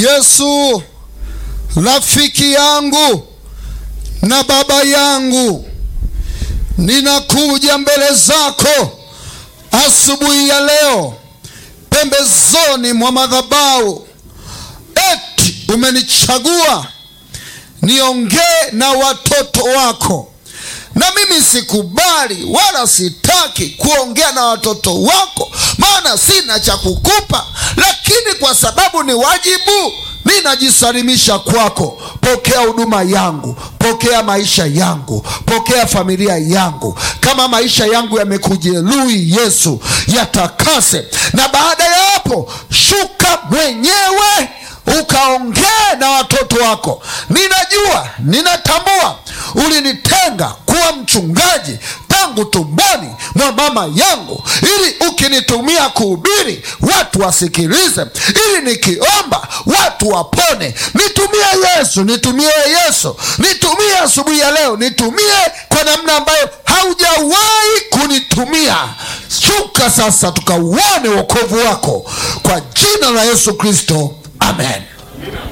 Yesu, rafiki yangu na baba yangu, ninakuja mbele zako asubuhi ya leo, pembezoni mwa madhabahu. Eti umenichagua niongee na watoto wako, na mimi sikubali wala sitaki kuongea na watoto wako, maana sina cha kukupa, lakini kwa sababu ni wajibu ninajisalimisha kwako. Pokea huduma yangu, pokea maisha yangu, pokea familia yangu. Kama maisha yangu yamekujeruhi, Yesu, yatakase, na baada ya hapo shuka mwenyewe ukaongee na watoto wako. Ninajua, ninatambua ulinitenga kuwa mchungaji tangu tumboni mwa mama yangu, ili ukinitumia kuhubiri watu wasikilize, ili nikiomba watu wapone. Nitumie Yesu, nitumie Yesu, nitumie asubuhi ya leo, nitumie kwa namna ambayo haujawahi kunitumia. Shuka sasa, tukauone wokovu wako kwa jina la Yesu Kristo, amen.